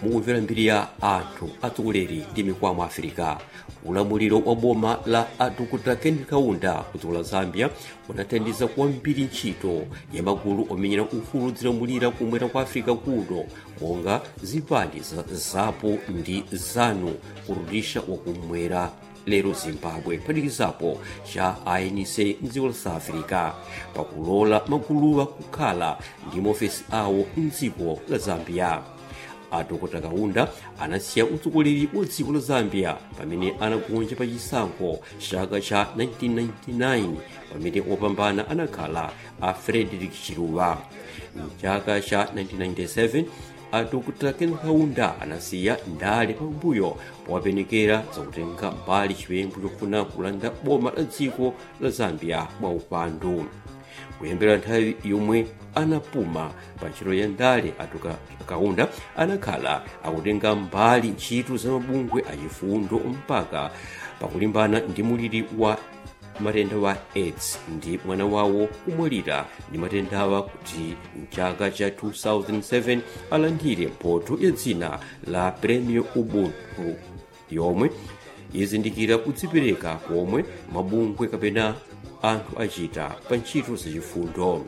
mukumvera mbiri ya anthu atsogoleri ndi mikwamo afirika ulamuliro wa boma la adokota kenneth kaunda kudziko la zambia unathandiza kwambiri ntchito ya magulu omenyera ufulu zilamulira kumwera kwa afirika kuno monga zipani za zapo ndi zanu kurudisha wakumwera lero zimbabwe kuphatikizapo cha anc mdziko la south africa pakulola maguluwa kukhala ndi maofesi awo mdziko la zambia adokota kaunda anasiya utsogoleri wa dziko la zambia pamene anagonja pa chisankho chaka cha 1999 pamene wopambana anakhala a frederick chiluba mchaka cha 1997 adokota kenneth kaunda anasiya ndale pambuyo powapenekera zakutenga mbali chiwembu chofuna kulanda boma la dziko la zambia mwa upandu kuyambira nthawi yomwe anapuma pa ntchito ya ndale adokota kaunda anakhala akutenga mbali ntchito za mabungwe achifundo mpaka pakulimbana ndi muliri wa matenda wa aids ndi mwana wawo kumwalira ndi matendawa kuti mchaka cha 2007 alandire mphotho ya dzina la premio ubuntu yomwe izindikira kudzipereka komwe mabungwe kapena anthu achita pa ntchito zachifundo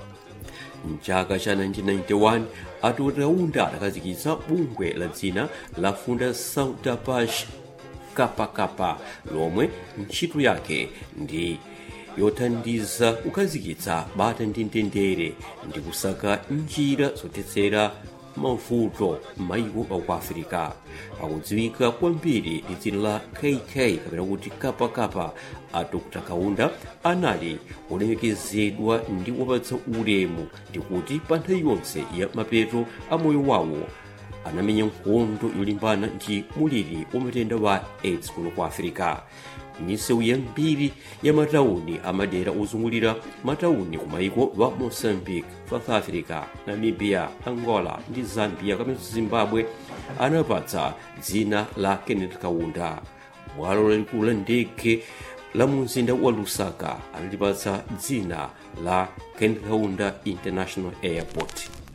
mchaka cha 1991 adokota kaunda adakhazikitsa bungwe la dzina la fundação da paz kapakapa lomwe ntchito yake ndi yothandiza kukhazikitsa bata ndi mtendere ndi kusaka njira zothetsera mavuto m'mayiko aku afirika akudziwika kwambiri ndi dzina la kk kapena kuti kapakapa a dr kaunda anali olemekezedwa ndi wopatsa ulemu ndikuti pa nthawi yonse ya mapeto a moyo wawo anamenya nkhondo yolimbana ndi muliri wa matenda wa aids kuno kwa afirika misewu yambiri ya matawuni amadera ozungulira matawuni kumayiko wa moçambique south africa namibia angola ndi zambia kamenso zimbabwe anapatsa dzina la kenneth kaunda bwalo lalikulu la ndege la mumzinda wa lusaka analipatsa dzina la kenneth kaunda international airport